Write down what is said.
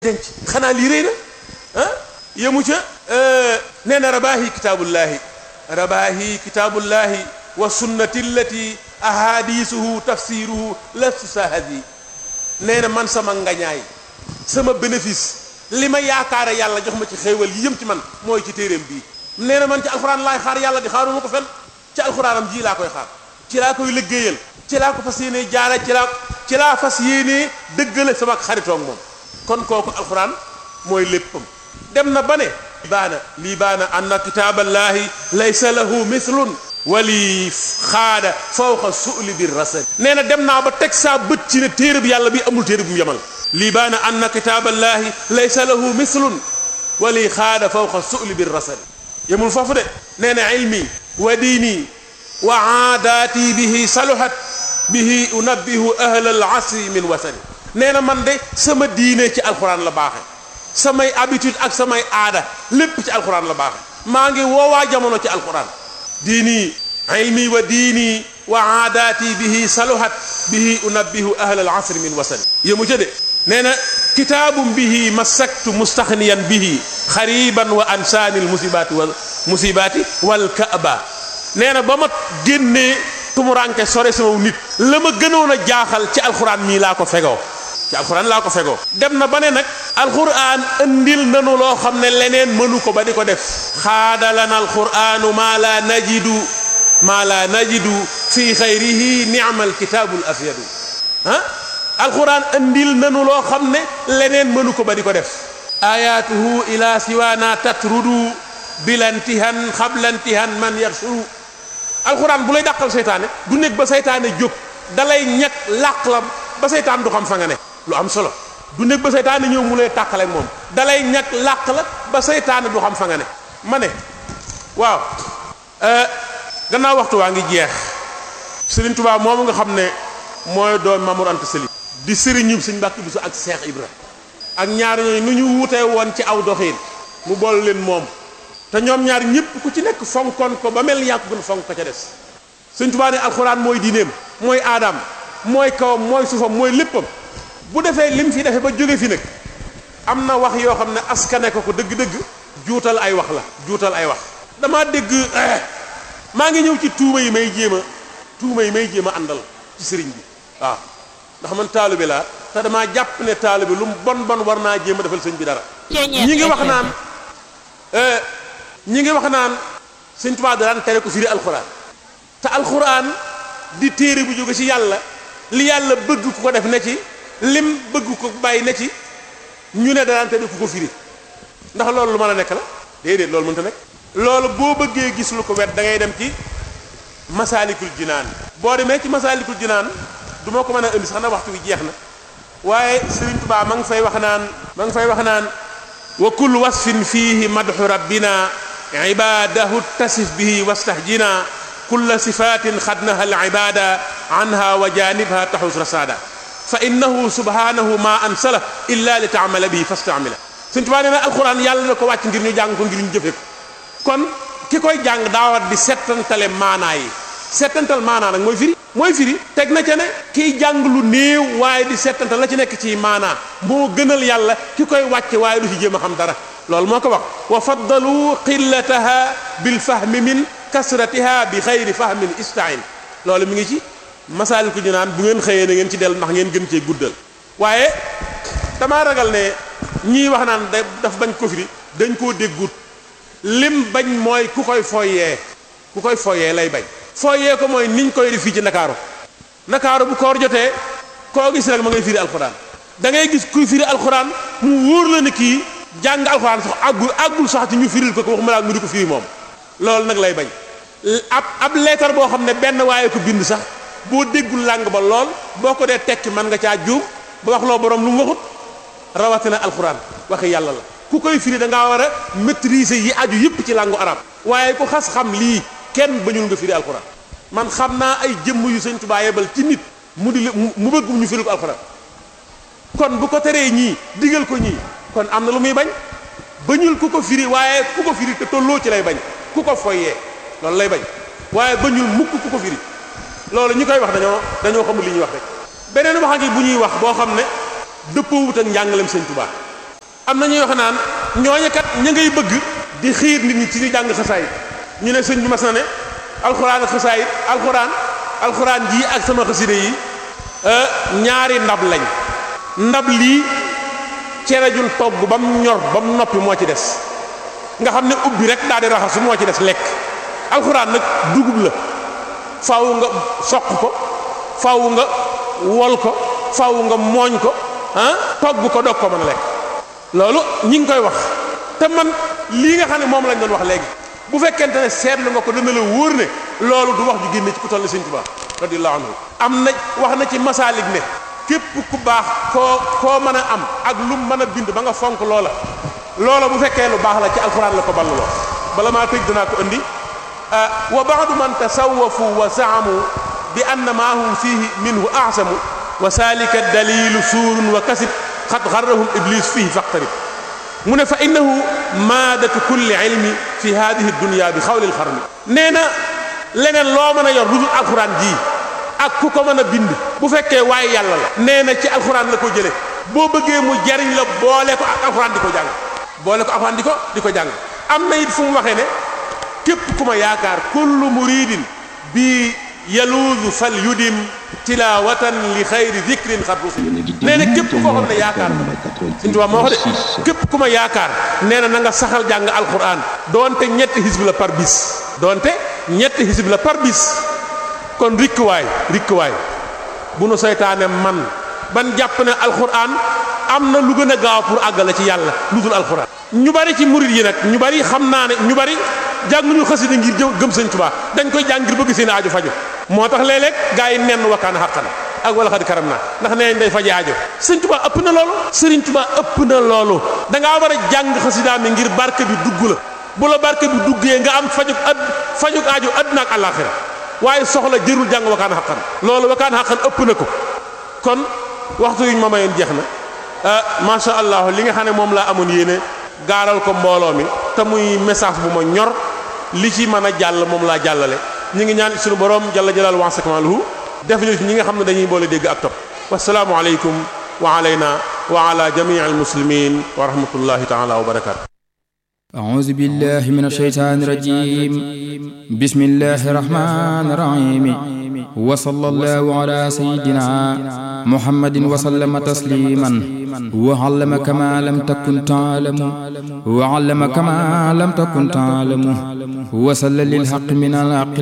denc xanaa lii rëy na ah yemu ca nee na rabaahi kitaabullahi rabaahi kitaabullahi wa sunnati allati ahadisuhu tafsiruhu lastu sahadi nee na man sama ngañaay sama bénéfice li ma yaakaare yàlla jox ma ci xéewal yi yëm ci man mooy ci téeréem bii nee na man ci alxuraan laay xaar yàlla di xaaruma ko fen ci alxuraanam ji laa koy xaar ci laa koy liggéeyal ci laa ko fas yéenee jaara ci laa ci laa fas yéenee dëggale sama xaritoog moom kon kooku alxuraan mooy léppam dem na ba ne baana lii baana anna kitaaballahi laysa lahu mithlun wali xaada fawqa su'li bir rasad nee na dem naa ba teg saa bët ci ne téere bi yàlla bi amul téere bu mu yemal lii baana anna kitaaballahi laysa lahu mithlun wali xaada fawqa su'li bir rasad yemul foofu de nee na ilmi wa diini wa aadaati bihi saluhat bihi unabbihu ahla al asri min wasani nee na man de sama diine ci alxuraan la baaxe samay habitude ak samay aada lépp ci alxuraan la baaxe maa ngi woowaa jamono ci alxuraan diini ilmi wa diini wa aadaati bihi saluhat bihi unabbihu ahla al asri min wasani yëmu ca de nee na kitaabum bihi masaktu mustaxniyan bihi xariban wa ansaani al musibaati wal musibaati wal kaaba nee na ba ma génnee tumuranke sore sama nit la ma gënoon a jaaxal ci alxuraan mii laa ko fegoo ci alxuraan laa ko fegoo dem na ba ne nag alxuraan andil nanu loo xam ne leneen mënu ko ba di ko def xaadalana alxuraanu maa la najidu maa la najidu fi xayrihi ni'mal kitaabul afyadu ah alxuraan andil nanu loo xam ne leneen mënu ko ba di ko def ayatuhu ila siwaana tatrudu bilantihan xablantihan man yarsuru alxuraan bu lay dàqal seytaane du nekk ba seytaane jóg dalay ñett làq la ba seytaan du xam fa nga ne lu am solo du nekk ba seytaane ñëw mu lay tàqale moom dalay ñett làq la ba seytaane du xam fa nga ne ma ne waaw gannaaw waxtu waa ngi jeex Serigne Touba moomu nga xam ne mooy doon Mamour Anta Sali di sëriñu Sëñ Mbàkke Buso ak Cheikh Ibra ak ñaar ñooñu nu ñu wutee woon ci aw doxiin mu bool leen moom te ñoom ñaar ñëpp ku ci nekk fonkoon ko ba mel ni yaa ko gën fonk ko ca des Sëñ Touba ne alxuraan mooy diineem mooy aadaam mooy kawam mooy suufam mooy léppam bu defee lim fi defee ba jóge fi nag am na wax yoo xam ne askane ko ko dëgg-dëgg juutal ay wax la juutal ay wax damaa dégg maa ngi ñëw ci tuuma yi may jéem a tuuma yi may jéem a àndal ci sëriñ bi waaw ndax man taalibe laa te damaa jàpp ne taalibe lu mu bon bon war naa jéem a defal sëñ bi dara ñi ngi wax naan ñi ngi wax naan sëñ Tuubaa daan tere ko firi alxuraan te alxuraan di téere bu jóge ci yàlla li yàlla bëgg ku ko def ne ci lim bëgg ko bàyyi ne ci ñu ne daan tere ku ko firi ndax loolu lu mën a nekk la déedéet loolu mënta nekk loolu boo bëggee gis lu ko wet da ngay dem ci masaalikul jinaan boo demee ci masaalikul jinaan du ma ko mën a indi sax na waxtu wi jeex na waaye Sëriñ Tuubaa ma ngi fay wax naan ma ngi fay wax naan wa kullu wasfin fiihi madxu rabbina ibadahu tasif bihi wastahjina kulla sifatin xadnaha al ibada anha wa janibha taxus rasada fa innahu subhanahu ma ansala illa li taamala bihi fastamila Sëriñ Tuubaa nee na alquran yàlla na ko wàcc ngir ñu jàng ko ngir ñu jëfe ko kon ki koy jàng daawat di settantale maanaa yi settantal maanaa nag mooy firi mooy firi teg na ca ne kiy jàng lu néew waaye di settantal la ci nekk ci maanaa moo gënal yàlla ki koy wàcce waaye du ci jéem a xam dara loolu moo ko wax wa faddalu qillataha bil fahmi min kasratiha bi xayri fahmin istain loolu mi ngi ci masaalikul jinaan bu ngeen xëyee na ngeen ci del ndax ngeen gën cee guddal waaye damaa ragal ne ñii wax naan da daf bañ ko firi dañ koo déggut lim bañ mooy ku koy foyee ku koy foyee lay bañ foyee ko mooy niñ koy def fii ci ndakaaru ndakaaru bu koor jotee koo gis rek ma ngay firi alxuraan da ngay gis kuy firi alxuraan mu wóor la ne kii jàng alxuraan sax àggul àggul sax ci ñu firil ko ko waxuma laa mu di ko firi moom loolu nag lay bañ ab ab leetar boo xam ne benn waaye ko bind sax boo déggul làng ba lool boo ko dee tekki mën nga caa juum ba wax loo borom lu mu waxut rawatina alxuraan waxi yàlla la ku koy firi da ngaa war a maîtriser yi aju yëpp ci làngu arab waaye ku xas xam lii kenn bañul nga firi alxuraan man xam naa ay jëmm yu sëñ Tuubaa yebal ci nit mu di mu bëgg ñu firi ko alxuraan kon bu ko teree ñii digal ko ñii kon am na lu muy bañ bañul ku ko firi waaye ku ko firi te tolloo ci lay bañ ku ko foyee loolu lay bañ waaye bañul mukk ku ko firi loolu ñi koy wax dañoo dañoo xamul li ñuy wax rek beneen wax a ngi bu ñuy wax boo xam ne dëppoo wut ak njàngalem sëñ Tuubaa am na ñuy wax naan ñooñu kat ña ngay bëgg di xiir nit ñi ci ñu jàng xasaayit ñu ne sëñ bi mas na ne alxuraan ak xasaayit alxuraan alxuraan jii ak sama xaside yi ñaari ndab lañ ndab lii cere jun togg ba mu ñor ba mu noppi moo ci des nga xam ne ubbi rek daal di raxasu moo ci des lekk alxuraan nag dugub la faaw nga soq ko faaw nga wol ko faaw nga mooñ ko ah togg ko dog ko mën a lekk loolu ñi ngi koy wax te man lii nga xam ne moom lañ doon wax léegi bu fekkente ne seetlu nga ko dana la wóor ne loolu du wax ju génne ci ku toll ni Sëñ Tuubaa radiyallahu anhu am na wax na ci masaalik ne képp ku baax koo koo mën a am ak lu mën a bind ba nga fonk loola loola bu fekkee lu baax la ci alxuraan la ko balluloo bala maa tëj danaa ko indi wa baadu man tasawafu wa zaamu bi anna maa hum fihi minhu ahsamu wa salika dalilu suurun wa kasib xad xarrahum iblis fihi faqtarib mu ne fa innahu maadatu kulli ilmi fi hadihi dunya bi xawlil xarmi nee na leneen loo mën a yor lu dul alxuraan jii ak ku ko mën a bind bu fekkee waaye yàlla la nee na ci alxuraan la ko jële boo bëggee mu jariñ la boole ko ak alxuraan di ko jàng boole ko alxuraan di ko di ko jàng am na it fu mu waxee ne képp ku ma yaakaar kullu muridin bi yaluudu fal yudim tilawatan li xayri dikrin xat rusul nee na képp koo xam ne yaakaar Sëñ Tuubaa moo wax de képp ku ma yaakaar nee na na nga saxal jàng alxuraan doonte ñetti xisb la par bis doonte ñetti xisb la par bis kon rikkuwaay rikkuwaay bu nu seytaane man ban jàpp ne alxuraan am na lu gën a gaaw pour àggale ci yàlla lu dul alxuraan ñu bari ci murid yi nag ñu bari xam naa ne ñu bari jànguñu xasida ngir jë gëm sëñ Tuubaa dañ koy jàng ngir bëgg seen aajo faju moo tax léeg-léeg gaa yi nenn wakkaan xàqan ak wala xadi karam naa ndax nee nañ day faje aajo sëñ Tuubaa ëpp na loolu sëriñ Tuubaa ëpp na loolu da ngaa war a jàng xasidaa mi ngir barke bi dugg la bu la barke bi duggee nga am fajug ad fajug aajo àdduna ak àllaaxira waaye soxla jërul jàng wakaan xaqan loolu wakaan xaqan ëpp na ko kon waxtu yuñ ma mayoon jeex na macha allah li nga xam ne moom laa amoon yéene gaaral ko mbooloo mi te muy message bu ma ñor li ci mën a jàll moom laa jàllale ñu ngi ñaan suñu borom jalla jalal wa sakmaluhu def ñu ñi nga xam ne dañuy boole dégg ak topp wasalaamu aleykum wa alayna wa ala jamii al muslimin wa rahmatullahi taala wa barakatu أعوذ بالله من الشيطان الرجيم بسم الله الرحمن الرحيم وصلى الله على سيدنا محمد وسلم تسليما وعلم كما لم تكن تعلم وعلم كما لم تكن تعلم وصلى للحق من الحق